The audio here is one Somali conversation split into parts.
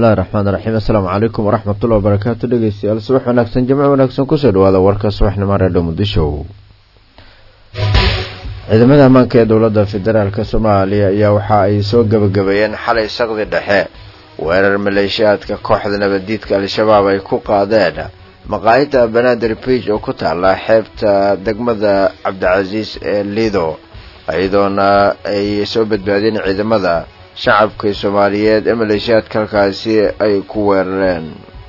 bismillahi raxmaan raxiim assalaamu calaykum waraxmatullahi wabarakaatu dhegeystayaal subax wanaagsan jimco wanaagsan kusoo dhawaada warka subaxnimo reedho muqdisho ciidamada ammaanka ee dowladda federaalk soomaaliya ayaa waxa ay soo gebagabeeyeen xalay saqdi dhexe weerar maleeshiyaadka kooxda nabaddiidka al-shabaab ay ku qaadeen maqaayadda banaadir biij oo ku taala xeebta degmada cabdicasiis ee lido iyadoona ay soo badbaadeen ciidamada shacabka soomaaliyeed ee maleeshiyaadka halkaasi ay ku weerareen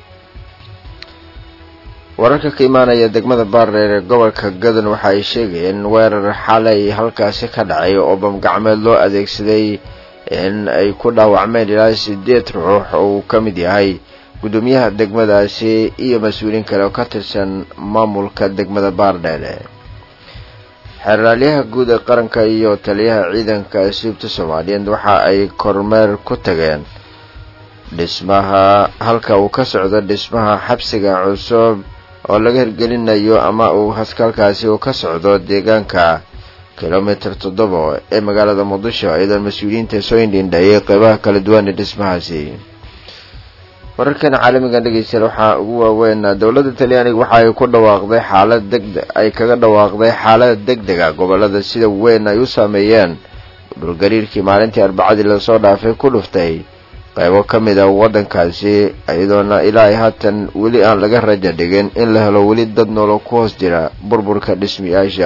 wararka ka imaanaya degmada baardheer ee gobolka gadan waxa ay sheegayeen weerar xalay halkaasi ka dhacay oo bamgacmeed loo adeegsaday in ay ku dhaawacmeen ilaa sideed ruux oo uu ka mid yahay guddoomiyaha degmadaasi iyo mas-uuliin kale oo ka tirsan maamulka degmada baardheere xeeraalyaha guud ee qaranka iyo taliyaha ciidanka asiibta soomaaliyeed waxa ay kormeer ku tageen dhismaha halka uu ka socdo dhismaha xabsiga cusub oo laga hirgelinayo ama uu haskalkaasi uu ka socdo deegaanka kilomitir toddoba ee magaalada muqdisho iyadoon mas-uuliyiinta soo indhindhayay qeybaha kala duwan ee dhismahaasi wararkan caalamigan dhegeystayaal waxaa ugu waaweyn dowladda talyaaniga waxa ay ku dhawaaqday xaalad degde ay kaga dhawaaqday xaalad deg dega gobolada sida weyn ay u saameeyeen dhulgariirkii maalintii arbacadii lasoo dhaafay ku dhuftay qaybo ka mid a waddankaasi iyadoona ilaa ay haatan weli aan laga raja dhigin in la helo weli dad noolo ku hoos jira burburka dhismiyaasha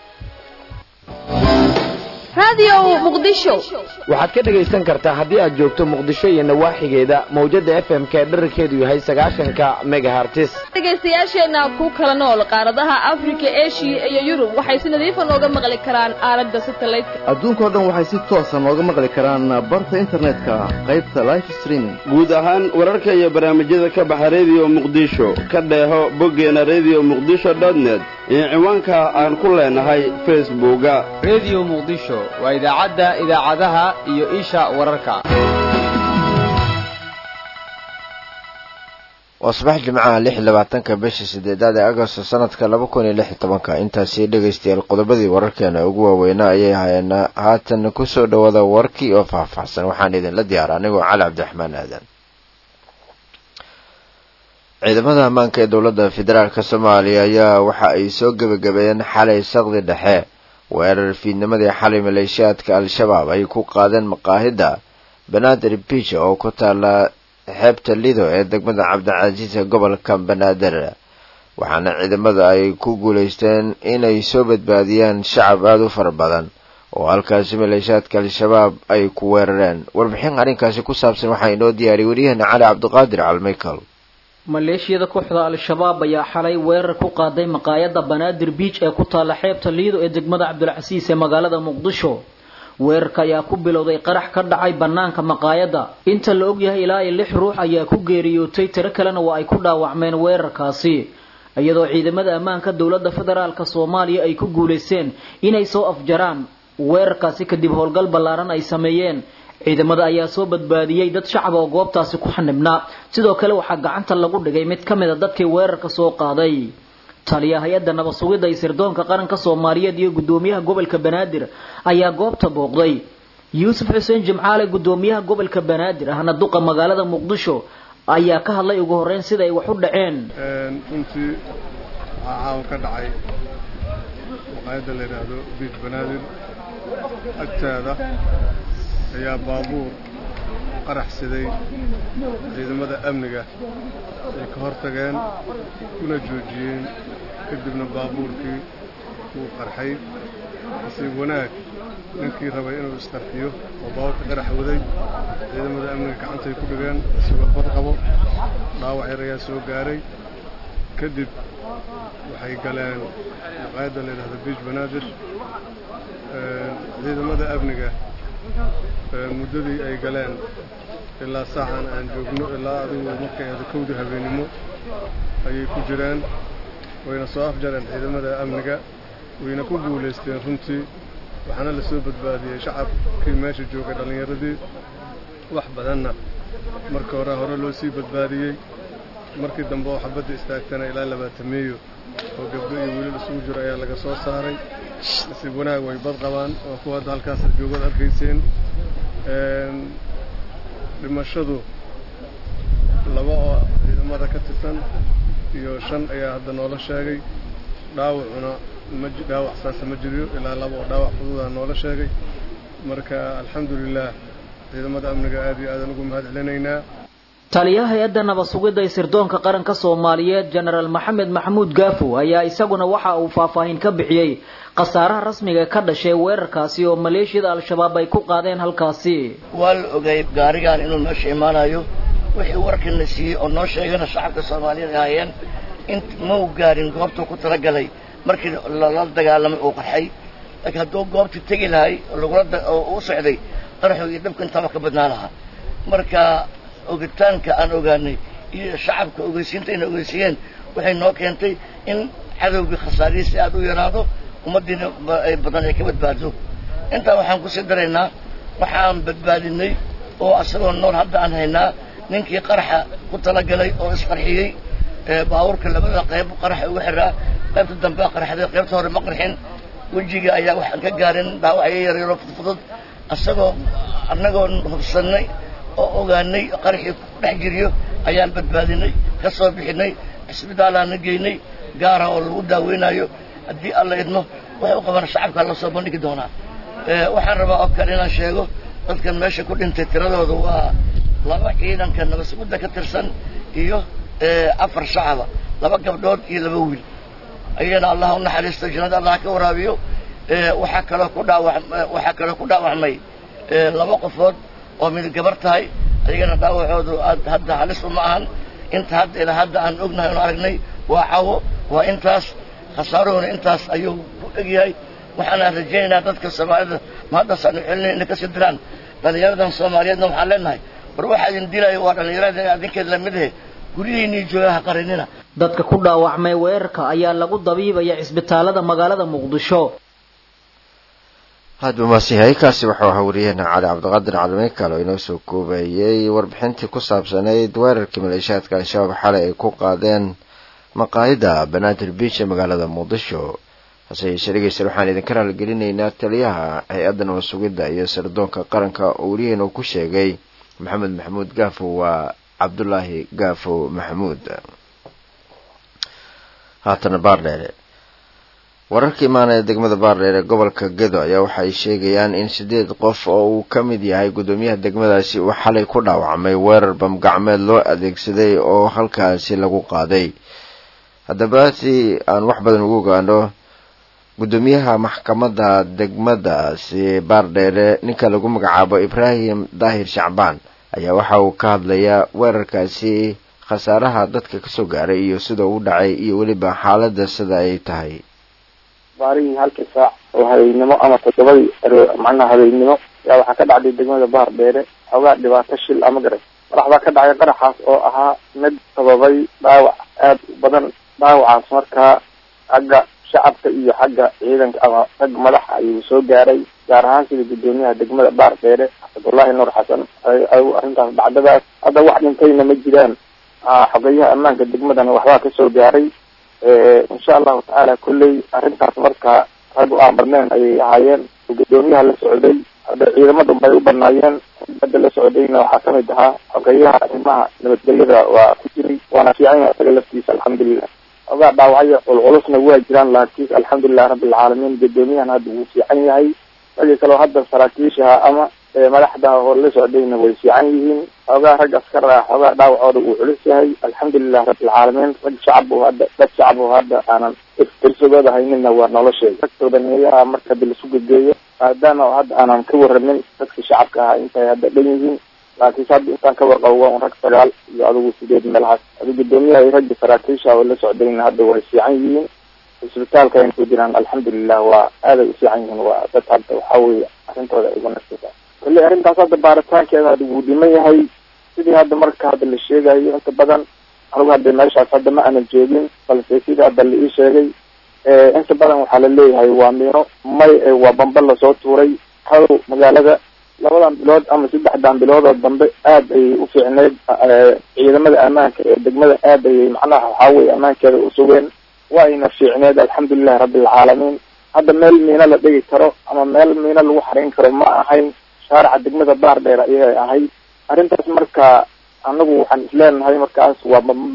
waxaad ka dhegaysan kartaa haddii aad joogto muqdisho iyo nawaaxigeeda mawjada f m k dherarkeedu yahay sagaashanka megahartis dhegaystayaasheenna ku kala nool qaaradaha afrika eshiya iyo yurub waxay si nadiifa nooga maqli karaan aalada satelliteka adduunkao dhan waxay si toosa nooga maqli karaan barta internetka qaybta life streaming guud ahaan wararka iyo barnaamijyada ka baxa rediyo muqdisho ka dheeho boggeena rediyo muqdisho dotnet iyo ciwaanka aan ku leenahay facebooka rediyo muqdisho waa idaacadda idaacadaha iyo isha wararka waa subax jimcaha lix iyo labaatanka bisha sideedaad ee agosto sanadka laba kun iyo lix iyo tobanka intaasi dhegaystayaal qodobadii wararkeena ugu waaweynaa ayay ahaayeen haatan kusoo dhawaada warkii oo faahfaahsan waxaan idinla diyaara anigoo cali cabdiraxmaan aadan ciidamada ammaanka ee dowladda federaalk soomaaliya ayaa waxa ay soo gebagabeeyeen xalay saqdi dhexe weerar fiidnimadii xalay maleeshiyaadka al-shabaab ay ku qaadeen maqaahida banaadir biij oo ku taala xeebta lido ee degmada cabdicasiis ee gobolka banaadir waxaana ciidamada ay ku guulaysteen inay soo badbaadiyaan shacab aada u fara badan oo halkaasi maleeshiyaadka al-shabaab ay ku weerareen warbixin arrinkaasi ku saabsan waxaa inoo diyaariyay waryaheena cali cabdiqaadir calmichael maleeshiyada kooxda al-shabaab ayaa xalay weerar ku qaaday maqaayadda banaadir biij ee ku taalla xeebta liido ee degmada cabdilcasiis ee magaalada muqdisho weerarka ayaa ku bilowday qarax ka dhacay bannaanka maqaayadda inta la ogyahay ilaa iyo lix ruux ayaa ku geeriyootay tiro kalena waa ay ku dhaawacmeen weerarkaasi iyadoo ciidamada ammaanka dowladda federaalk soomaaliya ay ku guulaysteen inay soo afjaraan weerarkaasi kadib howlgal ballaaran ay sameeyeen ciidamada ayaa soo badbaadiyey dad shacab oo goobtaasi ku xanibnaa sidoo kale waxaa gacanta lagu dhigay mid ka mid a dadkii weerarka soo qaaday taliya hay-adda nabad sugidda iyo sirdoonka qaranka soomaaliyeed iyo guddoomiyaha gobolka banaadir ayaa goobta booqday yuusuf xuseen jimcaale guddoomiyaha gobolka banaadir ahna duqa magaalada muqdisho ayaa ka hadlay ugu horreyn sida ay wax u dhaceen runtii waxaa caawa ka dhacay maqaayadda la yidhaahdo biij banaadir agtaada ayaa baabuur qaraxsaday ciidamada amniga ay ka hor tageen kuna joojiyeen kadibna baabuurkii wuu qarxay nasiib wanaag ninkii rabay inuu isqarxiyo oo baabuurka qarax waday ciidamada amniga gacantay ku dhigeen isagoo bad qabo dhaawac yar ayaa soo gaaray kadib waxay galeen maqaayadda la yidhahdo biij banaadir ciidamada amniga muddadii ay galeen ilaa saacan aan joogno ilaa adigu markay ahda kowdii habeennimo ayay ku jiraan wayna soo afjareen ciidamada amniga wayna ku guulaysteen runtii waxaana la soo badbaadiyey shacabkii meesha joogay dhallinyaradii wax badanna marka hore hore loo sii badbaadiyey markii dambe oo xabadda istaagtana ilaa labaatameeyo oo gabdho iyo wiilal isugu jiro ayaa laga soo saaray nasiib wanaag way bad qabaan waa kuwa hadda halkaas joogad arkayseen dhimashadu tirsan iyo shan ayaa hadda noola sheegay dhaawacuna ma dhaawac saasa ma jiriyo ilaa laba oo dhaawac fududaa noola sheegay marka alxamdulilah ciidamada amniga aad iyo aadan ugu mahad celinaynaa taliyaha hay-adda nabad sugidda ee sirdoonka qaranka soomaaliyeed jenaraal maxamed maxamuud gaafo ayaa isaguna waxa uu faahfaahin ka bixiyey khasaaraha rasmiga ka dhashay weerarkaasi oo maleeshiyada al-shabaab ay ku qaadeen halkaasi waa la ogay gaarigaan inuu meesha imaanayo wixii warkana siiyey oo noo sheegana shacabka soomaaliyeed ahaayeen in ma u gaarin goobtuu ku talagalay markii lala dagaalamay uu qarxay laakiin hadduu goobtii tegi lahay lagula u socday qaraxu iyo dhibka intaaba ka badnaa lahaa marka ogitaanka aan ogaanay iyo shacabka ogeysiinta ayna ogeysiiyeen waxay noo keentay in cadowgii khasaarihiisi aada u yaraado ummaddiina badan ay ka badbaado intaa waxaan kusii daraynaa waxaan badbaadinay oo asagoo nool hadda aan haynaa ninkii qaraxa ku talagalay oo isqarxiyey baabuurka labada qayb qaraxa uga xiraa qaybta dambe qaraxday qaybta hore ma qarxin wejiga ayaa waxaan ka gaarin dhaawacyo yaryaro fudfudud asagoo annagoo hubsannay oo ogaanay qaraxii ku dhex jiriyo ayaan badbaadinay ka soo bixinay cisbitaalaana geynay gaara oo lagu daaweynayo haddii alla idmo waxay u qabaan shacabka la soo bandhigi doonaa waxaan rabaa oo kale inaan sheego dadkan meesha ku dhintay tiradooda waa laba ciidanka nabasugudda ka tirsan iyo afar shacaba laba gabdhood iyo laba wiil ayana allah u naxariisto jannada allah ka waraabiyo waxaa kaloo ku dhaawa waxaa kaloo ku dhaawacmay laba qofood oo mid gabar tahay ayagana dhaawacoodu aad hadda halis uma ahan inta hadda ilaa hadda aan ognahay oon aragnay waa cawo waa intaas khasaaruhuna intaas ayuu ku egyahay waxaana rajaynaynaa dadka soomaalida ma haddaas aanu celinay inay kasii diraan dhallinyaradan soomaaliyeedna waxaan leenahay war waxaa idin dilayo waa dhallinyarada adinkeed lamidahe guryihiinii joogaha qarinina dadka ku dhaawacmay weerarka ayaa lagu dabiibaya cisbitaalada magaalada muqdisho hadba maasihay kaasi wuxuu ahaa wariyaheena cali cabdiqaadir calimeykal oo inoo soo koobayey warbixintii ku saabsanayd weerarkii maleeshiyaadka al-shabaab xalay ay ku qaadeen maqaayada banaadir beach ee magaalada muqdisho hase yeeshee dhegeystayaal waxaan idinka raalgelinaynaa taliyaha hay-adda nabad sugidda iyo sirdoonka qaranka oo wariyaheena uu ku sheegay maxamed maxamuud gaafo waa cabdulaahi gaafo maxamuud haatana baardheere wararka imaanaya degmada baardheer ee gobolka gedo ayaa waxay sheegayaan in sideed qof oo uu ka mid yahay guddoomiyaha degmadaasi uu xalay ku dhaawacmay weerar bamgacmeed loo adeegsaday oo halkaasi lagu qaaday haddaba si aan wax badan ugu ogaano guddoomiyaha maxkamadda degmadaasi baardheere ninka lagu magacaabo ibraahim daahir shacbaan ayaa waxa uu ka hadlayaa weerarkaasi khasaaraha dadka kasoo gaaray iyo sida uu dhacay iyo weliba xaaladda sida ay tahay baarihii halkii saac oo habeennimo ama toddobadii macnaha habeennimo yaa waxaa ka dhacday degmada baar dheere xoogaa dhibaato shil ama garay qarax baa ka dhacay qaraxaas oo ahaa mid sababay dhaawac aad u badan dhaawacaas markaa xagga shacabka iyo xagga ciidanka ama rag madaxa ayuu soo gaaray gaar ahaan sida guddoomiyaha degmada baar dheere cabdullaahi nuur xasan arrintaas dhacdadaas hadda wax dhintayna ma jiraan xogeyaha ammaanka degmadana waxbaa kasoo gaaray insha allahu tacaala kolley arrintaas marka rag aan badneen ayay ahaayeen guddoomiyaha la socday hadda ciidamada bay u banaayeen hadda la socdayna waxaa kamid ahaa xogeyaha arrimaha nabadgelyada waa ku jiray waana fiican yahay isaga laftiisa alxamdulilah ogaa dhaawacyo culculusna waa jiraan laakiin alxamdulilah rabbilcaalamiin guddoomiyahan hadda wuu fiican yahay ragii kaleo hadda saraakiishaha ama madaxda oo la socdayna way fiican yihiin xoogaa rag askar ah xoogaa dhaawacooda uu culus yahay alxamdulilah rabbilcaalamiin rag shacab oo hadda dad shacab oo hadda aanan tirsagooda haynina waa nolosheeda ragtooda neeyaha marka hadda lasu gegeeyo maadaama hadda aanan ka waramin dadka shacabka ahaa intay hadda dhan yihiin laakiinse hadda intaan ka warqabo waa un rag sagaal iyo adigu sideed meelahaas adi guddoomiyaha iyo ragga saraakiisha oo la socdayna hadda way fiican yihiin isbitaalka ayna ku jiraan alxamdulilah waa aaday u fiican yihiin waa dad hadda waxaa weeye arrintooda ay uga nasiisa kolley arrintaas hadda baaritaankeeda hadda wuu dhiman yahay sidii hadda marka hadda la sheegayo inta badan anigu hadda meeshaas hadda ma aanan joogin balse sidii hadda la ii sheegay inta badan waxaa la leeyahay waa miino may waa bamba lasoo tuuray hadow magaalada labadan bilood ama saddexdan bilood oo dambe aad ayay u fiicneyd ciidamada ammaanka ee degmada aad ayay macnaha waxaa weye ammaankeeda u sugeen waa ayna fiicneed alxamdulilahi rabbilcaalamiin hadda meel miino la dhigi karo ama meel miino lagu xarayn karo ma ahayn shaarica degmada baar dheer ayay ahayd arrintaas marka anagu waxaan isleenahay markaas waa meel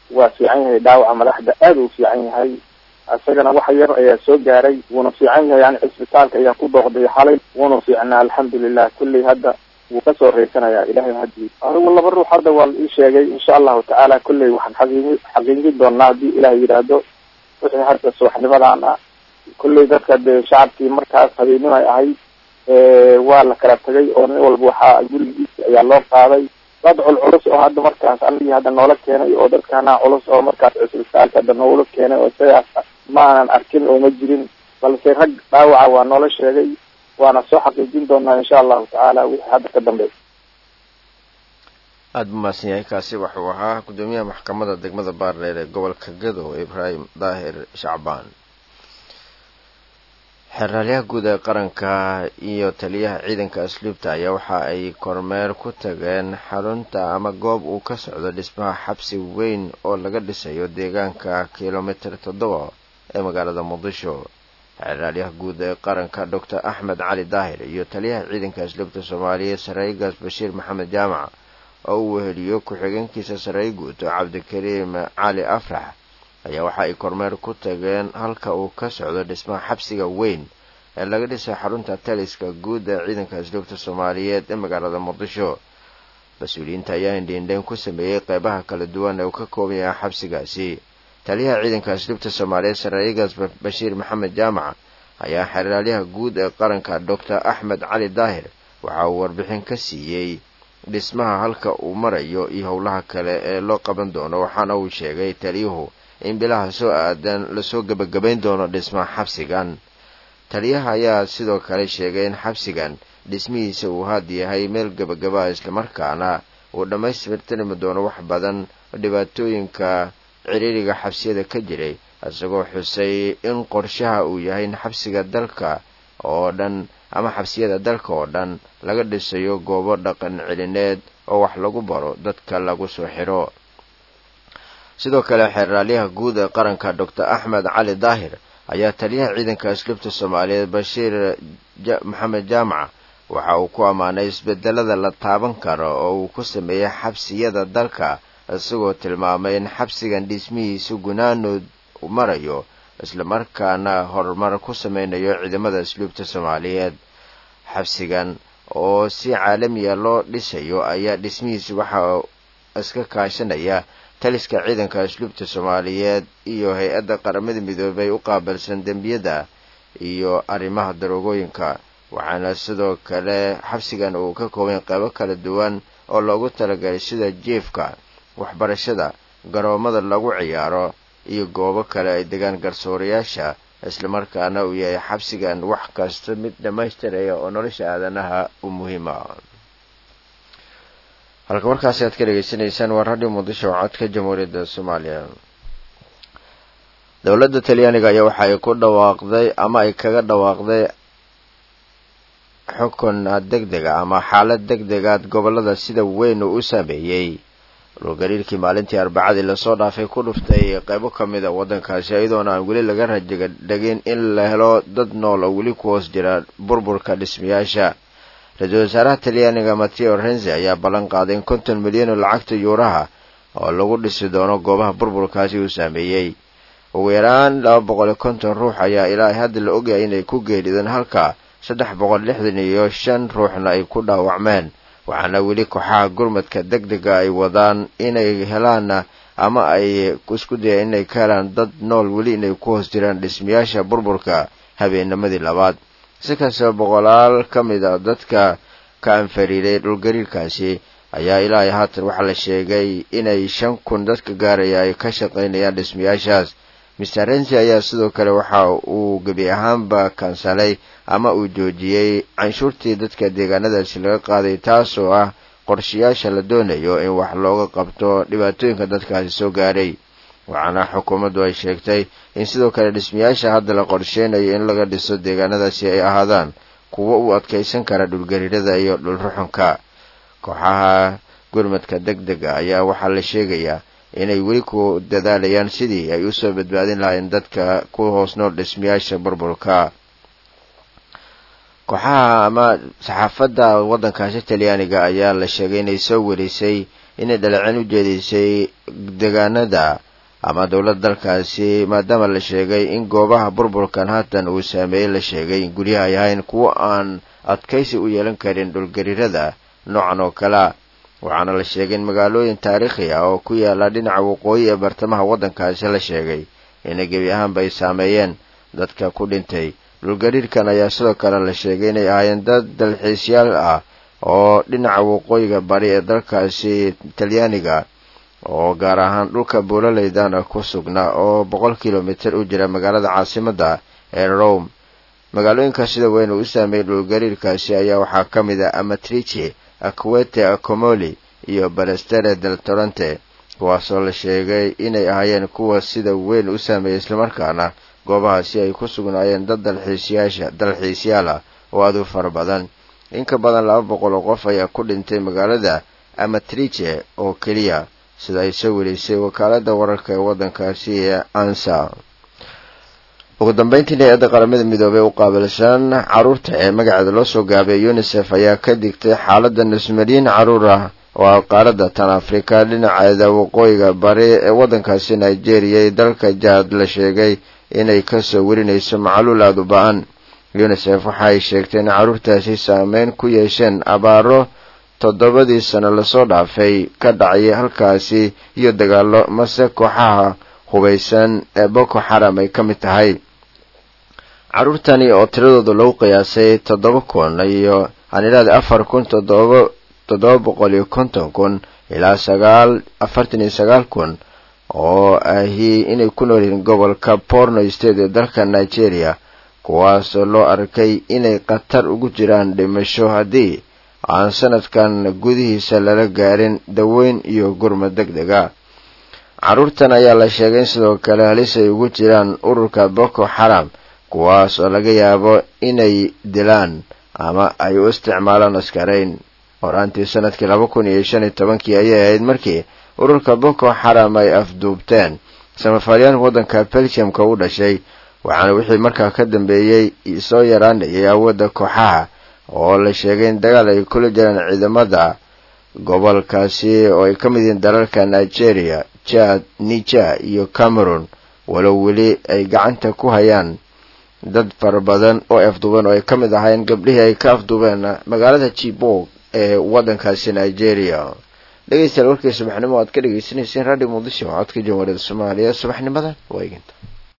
waa fiican yahay dhaawaca madaxda aada u fiican yahay isagana wax yar ayaa soo gaaray wuuna fiican yahay yani cisbitaalka ayaa ku dooqday xalay wuuna fiicnaa alxamdulilah kulley hadda wuu kasoo reysanayaa ilahay hadii anigu laba ruux hadda waa la ii sheegay insha allahu tacaala kulley waxaan xaqiiqi xaqiijin doonaa haddii ilaah yidhaahdo wixii hadda subaxnimadan ah kulley dadka dee shacabkii markaas habeenimo ay ahayd waa la kala tagay oo nin walba waxaa gurigiisa ayaa loo qaaday dad culculus oo hadda markaas anigii hadda noola keenay oo dadkana culus oo markaas cisbitaalka hadda noola keenay oo sidaas ma aanan arkin oo ma jirin balse rag dhaawaca waa noola sheegay waana soo xaqiijin doonaa insha allahu tacaala wixii hadda ka dambeey aada bu mahadsan yahay kaasi wuxuu ahaa guddoomiyaha maxkamadda degmada baardheer ee gobolka gadow ibraahim daahir shacbaan xeraalyaha guud ee qaranka iyo taliyaha ciidanka asluubta ayaa waxa ay kormeer ku tageen xarunta ama goob uu ka socdo dhismaha xabsi weyn oo laga dhisayo deegaanka kilomitir toddoba ee magaalada muqdisho xeraalyaha guud ee qaranka doctor axmed cali daahir iyo taliyaha ciidanka asluubta soomaaliya saraayigaas bashiir maxamed jaamac oo uu weheliyo ku-xigeenkiisa saraayi guud cabdikariim cali afrax ayaa waxa ay kormeer ku tageen halka uu ka socdo dhismaha xabsiga weyn ee laga dhisay xarunta taliska guud ee ciidanka asluubta soomaaliyeed ee magaalada muqdisho mas-uuliyiinta ayaa indhiindhayn ku sameeyey qeybaha kala duwan ee uu ka kooban yahay xabsigaasi taliyaha ciidanka asluubta soomaaliyeed saraayigaas bashiir maxamed jaamac ayaa xeraalyaha guud ee qaranka doctor axmed cali daahir waxa uu warbixin ka siiyey dhismaha halka uu marayo iyo howlaha kale ee loo qaban doono waxaana uu sheegay taliyuhu in bilaha soo aadan lasoo gebagabayn doono dhismaha xabsigan taliyaha ayaa sidoo kale sheegay in xabsigan dhismihiisa uu had yahay meel gebagabaa islamarkaana uu dhammaystirtirmi doono wax badan dhibaatooyinka ciriiriga xabsiyada ka jiray isagoo xusay in qorshaha uu yahay in xabsiga dalka oo dhan ama xabsiyada dalka oo dhan laga dhisayo goobo dhaqan celineed oo wax lagu baro dadka lagu soo xiro sidoo kale xeraalyaha guud ee qaranka doctor axmed cali daahir ayaa taliyaha ciidanka asluubta soomaaliyeed bashiir maxamed jaamac waxa uu ku ammaanay isbedelada la taaban karo oo uu ku sameeyey xabsiyada dalka isagoo tilmaamay in xabsigan dhismihiisu gunaanood marayo islamarkaana horumar ku sameynayo ciidamada asluubta soomaaliyeed xabsigan oo si caalamiya loo dhisayo ayaa dhismihiisu waxa iska kaashanaya taliska ciidanka asluubta soomaaliyeed iyo hay-adda qaramada midoobay u qaabilsan dembiyada iyo arrimaha daroogooyinka waxaana sidoo kale xabsigan uu ka kooban qeybo kala duwan oo loogu talagalay sida jiefka waxbarashada garoomada lagu ciyaaro iyo goobo kale ay degaan garsoorayaasha islamarkaana uu yahay xabsigan wax kasta mid dhammaystiraya oo nolosha aadanaha u muhiima halka markaasi aad ka dhegaysanaysaan waa radio muqdisho oo codka jamhuuriyadda soomaaliya dowladda talyaaniga ayaa waxa ay ku dhawaaqday ama ay kaga dhawaaqday xukun deg dega ama xaalad deg degaad gobolada sida weyn uu u saameeyey dhulgariirkii maalintii arbacadii lasoo dhaafay ku dhuftay qeybo ka mid a waddankaasi iyadoona aan weli laga rajaga dhegin in la helo dad nool oo weli ku hoos jira burburka dhismayaasha ra-iisul wasaaraha talyaaniga mateo renzi ayaa ballan qaaday in konton milyan oo lacagta yuuraha oo lagu dhisi doono goobaha burburkaasi uu saameeyey ugu yaraan laba boqol iyo konton ruux ayaa ilaa hadda la ogyahay inay ku geerideen halka saddex boqol lixdan iyo shan ruuxna ay ku dhaawacmeen waxaana weli kooxaha gurmadka deg dega ay wadaan inay helaan ama ay isku dayaan inay ka helaan dad nool weli inay ku hoos jiraan dhismayaasha burburka habeennimadii labaad si kastaba boqolaal ka mid a dadka ka anfariiray dhulgariirkaasi ayaa ilaa haatan waxaa la sheegay inay shan kun dadka gaaraya ay ka shaqaynayaan dhismayaashaas mister rensi ayaa sidoo kale waxa uu gebi ahaanba kansalay ama uu joojiyey canshuurtii dadka deegaanadaasi laga qaaday taasoo ah qorshayaasha la doonayo in wax looga qabto dhibaatooyinka dadkaasi soo gaaray waxaana xukuumaddu ay sheegtay in sidoo kale dhismayaasha hadda la qorsheynayo in laga dhiso deegaanadaasi ay ahaadaan kuwo u adkaysan kara dhulgariirada iyo dhulruxunka kooxaha gurmadka deg dega ayaa waxaa la sheegayaa inay weli ku dadaalayaan sidii ay usoo badbaadin lahaayeen dadka ku hoos nool dhismayaasha burburka kooxaha ama saxaafadda waddankaasi talyaaniga ayaa la sheegay inay soo warisay inay dhaleecin u jeedisay deegaanada ama dowlad dalkaasi maadaama la sheegay in goobaha burburkan haatan uu saameeyey la sheegay in guryaha ay ahayn kuwo aan adkaysi u yeelan karin dhulgariirada noocan oo kalea waxaana la sheegay in magaalooyin taariikhi ah oo ku yaala dhinaca waqooyi ee bartamaha waddankaasi la sheegay inay gebi ahaanba ay saameeyeen dadka ku dhintay dhulgariirkan ayaa sidoo kale la sheegay inay ahaayeen dad dalxiisyaal ah oo dhinaca waqooyiga bari ee dalkaasi talyaaniga oo gaar ahaan dhulka buulaleydana ku sugnaa oo boqol kilomitir u jira magaalada caasimadda ee rome magaalooyinka sida weyn uu u saameeyey dhulgariirkaasi ayaa waxaa ka mid ah amatrici akwete acomoli iyo balestere del torrente kuwaasoo la sheegay inay ahaayeen kuwa sida weyn u saameeyey islamarkaana goobahaasi ay ku sugnaayeen dad dalxiisyaasha dalxiisyaal ah oo aad u fara badan in ka badan laba boqol oo qof ayaa ku dhintay magaalada amatrice oo keliya sida ay soo welisay wakaaladda wararka ee waddankaasi ee ansa ugu dambeyntii hay-adda qaramada midoobey u qaabilsan carruurta ee magaceeda loo soo gaabay unisef ayaa ka digtay xaaladda nusmaliyiin carruur ah oo qaaradda tan afrika dhinaceeda waqooyiga bari ee waddankaasi nigeria iyo dalka jaad la sheegay inay kasoo werinayso macluul aada u ba-an unisef waxa ay sheegtay in carruurtaasi saameyn ku yeesheen abaaro toddobadii sano lasoo dhaafay ka dhacay halkaasi iyo dagaalo mase kooxaha hubaysan ee boko xaram ay ka mid tahay carruurtani oo tiradooda lagu qiyaasay toddoba kun iyo hanidhaada afar kun toddoba toddoba boqol iyo konton kun ilaa sagaal afartan iyo sagaal kun oo ahi inay ku nool yihiin gobolka borno state ee dalka nigeria kuwaasoo loo arkay inay khatar ugu jiraan dhimasho haddii aan sanadkan gudihiisa lala gaarin daweyn iyo gurmad deg dega carruurtan ayaa la sheegay in sidoo kale halis ay ugu jiraan ururka boko xaram kuwaas oo laga yaabo inay dilaan ama ay u isticmaalaan askarayn horaantii sanadkii laba kun iyo shan iyo tobankii ayay ahayd markii ururka boko xaram ay afduubteen samafalyaanka waddanka belgiumka u dhashay waxaana wixii markaa ka dambeeyey soo yaraanayay awoodda kooxaha oo la sheegay in dagaal ay kula jiraan ciidamada gobolkaasi oo ay ka mid yihiin dalalka nigeria jad niger iyo cameroon walow weli ay gacanta ku hayaan dad fara badan oo afduubeen oo ay ka mid ahaayeen gabdhihii ay ka afduubeen magaalada jibog ee waddankaasi nigeria dhegeystayaal warkii subaxnimo aad ka dhegeysaneyseen radio muqdisho codka jamhuuriyadda soomaaliya subaxnimadan waa eginta